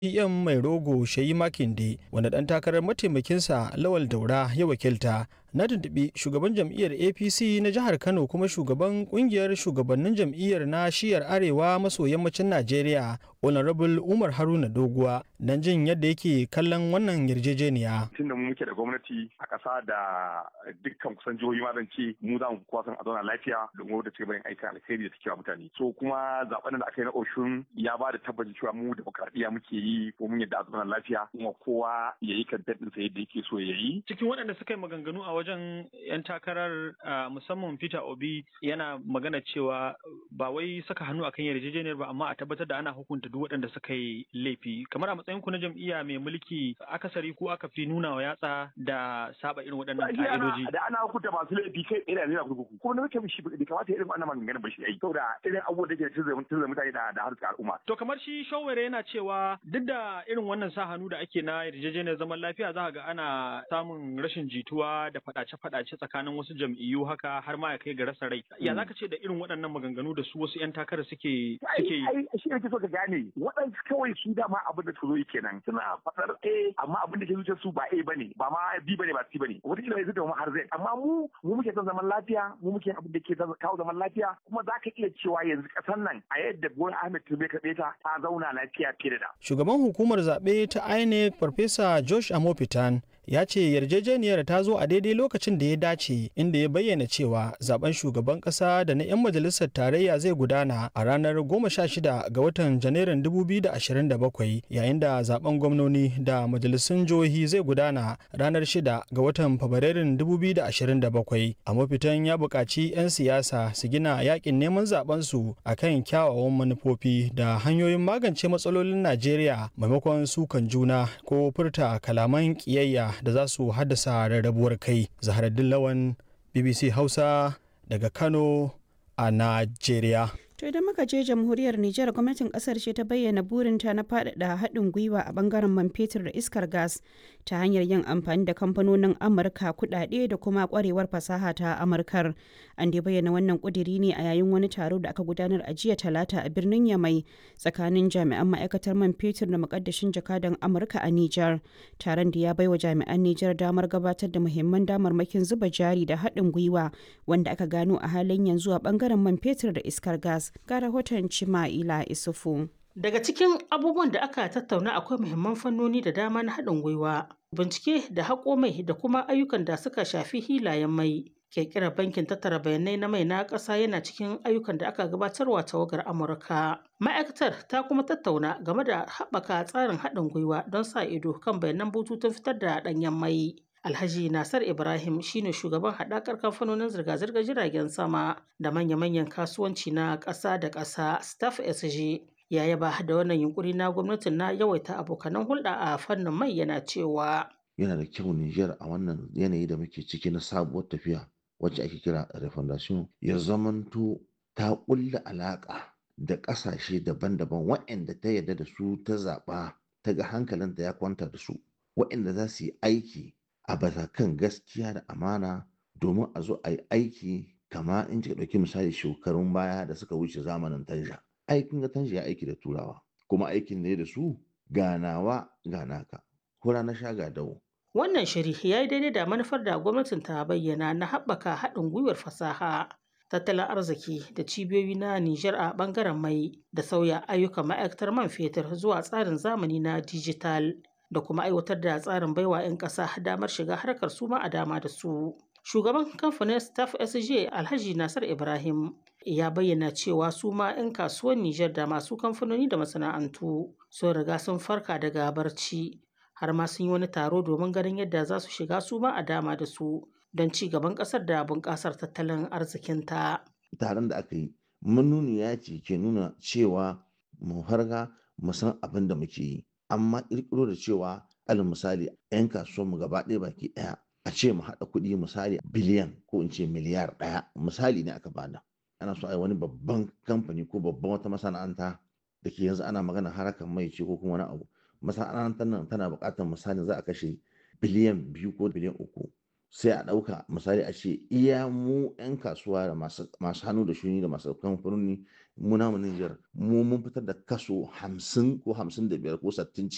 PM mai rogo Shayi Makinde wanda ɗan takarar mataimakinsa Lawal Daura ya wakilta na tuntuɓi shugaban jam'iyyar APC na jihar Kano kuma shugaban kungiyar shugabannin jam'iyyar na shiyar arewa maso yammacin Najeriya Honorable Umar Haruna Doguwa don jin yadda yake kallon wannan yarjejeniya. Tun da mu muke da gwamnati a ƙasa da dukkan kusan jihohi ma zan ce mu za mu kuwa san a zauna lafiya domin wadda ci gaban aikin alkhairi da take wa mutane. So kuma zaben da aka yi na Oshun ya ba da tabbacin cewa mu demokradiyya muke yi ko mun yadda a zauna lafiya kuma kowa ya yi kan daɗin sa yadda yake so ya yi. Cikin waɗanda suka yi maganganu a wajen 'yan takarar musamman Peter Obi yana magana cewa ba wai saka hannu akan yarjejeniyar ba amma a tabbatar da ana hukunta duk waɗanda suka yi laifi kamar a matsayin ku na jam'iyya mai mulki akasari ko aka fi nuna wa yatsa da saba irin waɗannan ka'idoji. Da ana hukunta masu laifi kai tsaye da nuna kurkuku kuma na mutum shi bai kamata irin wannan maganganun ba shi yi saboda irin abubuwan da ke tunzura mutane da da harkar al'umma. To kamar shi shawara yana cewa duk da irin wannan sa hannu da ake na yarjejeniyar zaman lafiya za ga ana samun rashin jituwa da faɗace-faɗace tsakanin wasu jam'iyyu haka har ma ya kai ga rasa rai. Ya zaka ce da irin waɗannan maganganu da su wasu 'yan takarar suke suke yi? Ai shi ne so ka gane waɗansu kawai su dama abin da zo yi kenan suna faɗar A amma abin da ke zuciyar su ba A bane ba ma B bane ba C bane wataƙila ya zuta mu har Z amma mu mu muke son zaman lafiya mu muke abin da ke kawo zaman lafiya kuma za ka iya cewa yanzu ƙasar nan a yadda Bola Ahmed Tinubu ka ta ta zauna lafiya fiye da da. Shugaban hukumar zaɓe ta INEC Farfesa Josh Amopitan ya ce yarjejeniyar ta zo a daidai lokacin da ya dace inda ya bayyana cewa zaben shugaban kasa da na 'yan majalisar tarayya zai gudana a ranar 16 ga watan janairun 2027 yayin da zaben gwamnoni da majalisun jihohi zai gudana ranar 6 ga watan fabrairun 2027 a mafitan ya buƙaci 'yan siyasa su gina yakin neman zaben su akan kyawawan manufofi da hanyoyin magance matsalolin najeriya maimakon sukan juna ko furta kalaman ƙiyayya da za su haddasa rarrabuwar kai zaharaddin lawan bbc hausa daga kano a najeriya To idan muka je jamhuriyar Nijar gwamnatin kasar ce ta bayyana burinta na faɗaɗa haɗin gwiwa a bangaren man fetur da iskar gas ta hanyar yin amfani da kamfanonin Amurka kuɗaɗe da kuma ƙwarewar fasaha ta Amurkar. An dai bayyana wannan ƙudiri ne a yayin wani taro da aka gudanar a jiya talata a birnin Yamai tsakanin jami'an ma'aikatar man fetur da muƙaddashin jakadan Amurka a Nijar. Taron da ya baiwa jami'an Nijar damar gabatar da muhimman damarmakin zuba jari da haɗin gwiwa wanda aka gano a halin yanzu a bangaren man fetur da iskar gas. ga rahoton Cima'ila Isufu. Daga cikin abubuwan da aka tattauna akwai muhimman fannoni da dama na haɗin gwiwa, bincike da haƙo mai da kuma ayyukan da suka shafi hilayen mai. Ƙirƙirar bankin tattara bayanai na mai na ƙasa yana cikin ayyukan da aka gabatarwa tawagar Amurka. Ma'aikatar ta kuma tattauna game da haɓaka tsarin haɗin gwiwa don sa ido kan bayanan bututun fitar da ɗanyen mai. Alhaji Nasar Ibrahim shine shugaban haɗakar kamfanonin zirga-zirgar jiragen sama da manya-manyan kasuwanci na ƙasa da ƙasa Staff SG. Ya yaba da wannan yunkuri na gwamnatin na yawaita abokanan hulɗa a fannin mai yana cewa. Yana da kyau Nijar a wannan yanayi da muke ciki na sabuwar tafiya wacce ake kira refondation ya zamanto ta ƙulla alaƙa da ƙasashe daban-daban waɗanda ta yarda da su ta zaɓa ta ga hankalinta ya kwanta da su waɗanda za su yi aiki a bisa kan gaskiya da amana domin a zo a yi aiki kama in kika ɗauki misali shekarun baya da suka wuce zamanin tanja aikin ga tanja ya aiki da turawa kuma aikin ne da su ganawa ganaka hura na sha dawo. wannan shiri ya yi daidai da manufar da gwamnatin ta bayyana na haɓaka haɗin gwiwar fasaha tattalin arziki da cibiyoyi na Nijar a ɓangaren mai da sauya ayyukan ma'aikatar man fetur zuwa tsarin zamani na dijital. da kuma aiwatar da tsarin baiwa 'yan ƙasa damar shiga harkar su ma a dama da su. Shugaban kamfanin Staff SJ Alhaji Nasar Ibrahim ya bayyana cewa su ma 'yan kasuwar Nijar da masu kamfanoni da masana'antu sun riga sun farka daga barci har ma sun yi wani taro domin ganin yadda za su shiga su ma a dama da su don ci gaban ƙasar da bunƙasar tattalin arzikinta. Taron da aka yi manuniya ce ke nuna cewa mu farga mu san abin da muke yi. amma ƙirƙiro da cewa alal misali 'yan kasuwanmu gaba ɗaya baki ɗaya a ce mu haɗa kuɗi misali biliyan ko in ce miliyar ɗaya misali ne aka bada ana so a yi wani babban kamfani ko babban wata masana'anta da ke yanzu ana magana harakan mai ce ko kuma wani abu masana'antar nan tana buƙatar misali za a kashe biliyan biyu ko biliyan uku sai a ɗauka misali a ce iya mu 'yan kasuwa da masu hannu da shuni da masu kamfanoni mu namu Nijar mu mun fitar da kaso hamsin ko hamsin da biyar ko sattin